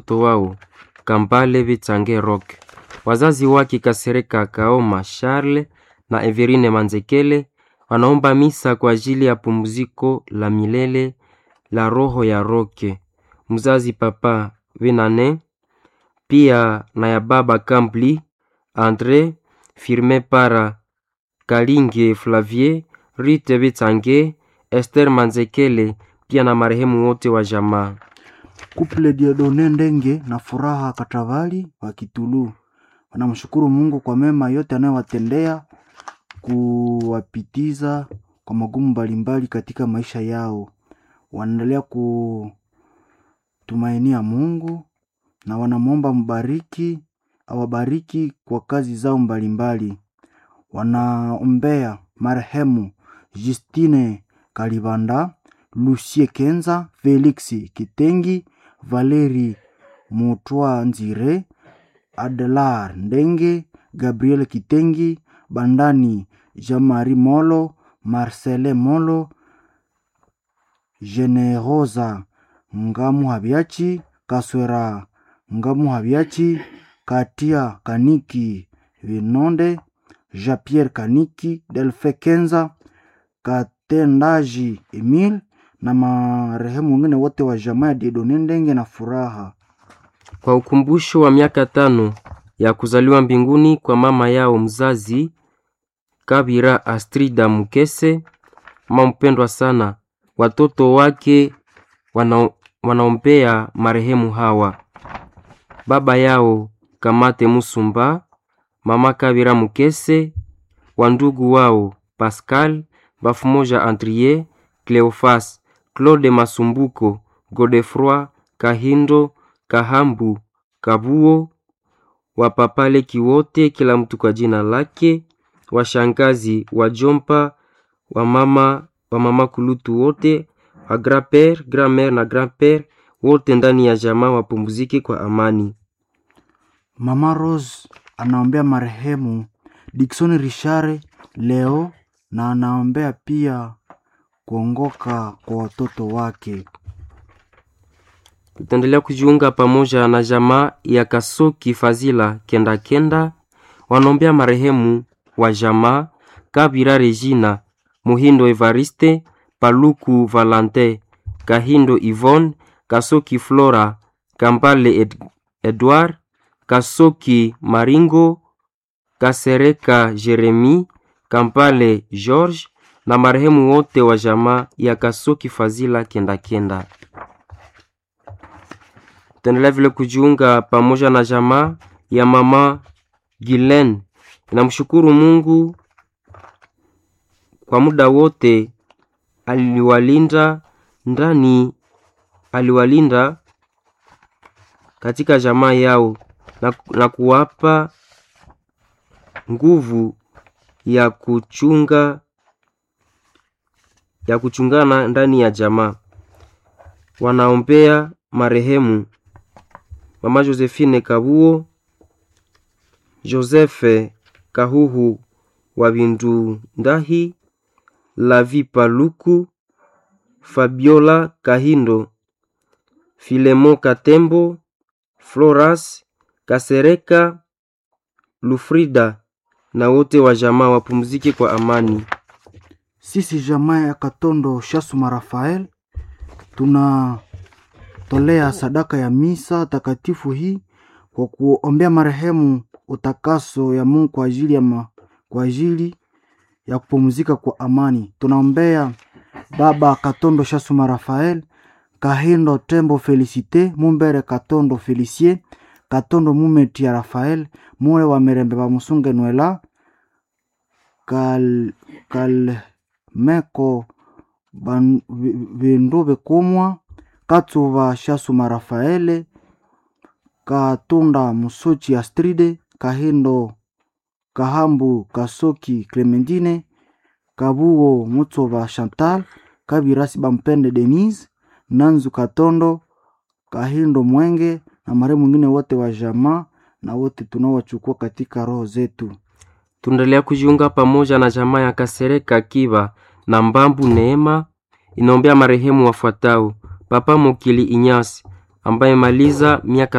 watoto wao Kambale Vitsange Rock, wazazi wake Kasereka Kaoma Charles na Everine Manzekele wanaomba misa kwa ajili ya pumziko la milele la roho ya Roke mzazi Papa Venane, pia na ya baba Kambli Andre Firme Para Kalinge Flavier Rite Vitsange Esther Manzekele pia na marehemu wote wa jamaa. Kuple Diodone Ndenge na Furaha Katavali wa Kitulu wanamshukuru Mungu kwa mema yote anayowatendea kuwapitiza kwa magumu mbalimbali katika maisha yao. Wanaendelea kutumainia Mungu na wanamwomba mbariki awabariki kwa kazi zao mbalimbali. Wanaombea marehemu Justine Kalibanda, Lucie Kenza, Felix Kitengi, Valeri Mutwa Nzire, Adelar Ndenge, Gabriel Kitengi, Bandani Jean-Marie Molo, Marcele Molo, Generosa Ngamu Habiachi, Kaswera Ngamu Habiachi, Katia Kaniki Vinonde, Jean-Pierre Kaniki, Delfe Kenza, Katendaji Emil na marehemu wengine wote wa jamaa ya Diedone Ndenge na Furaha. Kwa ukumbusho wa miaka tano ya kuzaliwa mbinguni kwa mama yao mzazi Kabira Astrida Mukese, mama mpendwa sana, watoto wake wana, wanaombea marehemu hawa: baba yao Kamate Musumba, mama Kabira Mukese, wandugu wao Pascal Bafumoja, Andrie Cleofas, Claude Masumbuko, Godefroi Kahindo, Kahambu, Kabuo, wapapaleki wote, kila mtu kwa jina lake, washangazi, wajompa, wamama, wamama kulutu wote, wa grand-père, grand-mère na grand-père wote ndani ya jamaa wapumzike kwa amani. Mama Rose anaombea marehemu Dickson Richard leo na anaombea pia kuongoka kwa watoto wake. Tutaendelea kujiunga pamoja na jamaa ya Kasoki Fazila Kenda Kenda, wanaombea marehemu wa jamaa Kabira Regina, Muhindo Evariste, Paluku Valante, Kahindo Yvonne, Kasoki Flora, Kambale Ed Edward, Kasoki Maringo, Kasereka Jeremi, Kampale George na marehemu wote wa jamaa ya Kasoki Fazila Kenda Kenda. Tutaendelea vile kujiunga pamoja na jamaa ya mama Gilen. Inamshukuru Mungu kwa muda wote aliwalinda ndani, aliwalinda katika jamaa yao na, na kuwapa nguvu ya kuchunga ya kuchungana ndani ya jamaa. Wanaombea marehemu mama Josephine Kabuo, Joseph Kahuhu wa Bindu Ndahi, Lavi Paluku, Fabiola Kahindo, Filemo Katembo, Floras Kasereka, Lufrida na wote wa jamaa wapumzike kwa amani. Sisi jamaa ya Katondo Shasuma Rafael tunatolea sadaka ya misa takatifu hii kwa kuombea marehemu utakaso ya Mungu kwa ajili ya, ma, kwa ajili ya kupumzika kwa amani. Tunaombea baba Katondo Shasuma Rafael, Kahindo Tembo Felicite, Mumbere Katondo Felicie, Katondo Mumeti ya Rafael, Mure wa Mirembe wa Musunge Nwela, Kal, Kalmeko Ban- Vi- Vindu Bikumwa, Katsuva Shasuma Rafaele, Katunda Musochi Astride, Kahindo Kahambu Kasoki Clementine, Kabuo Mutsova Chantal, Kabirasi Bampende Denise, Nanzu Katondo, Kahindo Mwenge na marehemu mwingine wote wa jamaa na wote tunaowachukua katika roho zetu. Tunaendelea kujiunga pamoja na jamaa ya Kasereka Kiba na Mbambu Neema inaombea marehemu wafuatao: Papa Mokili Inyasi ambaye maliza miaka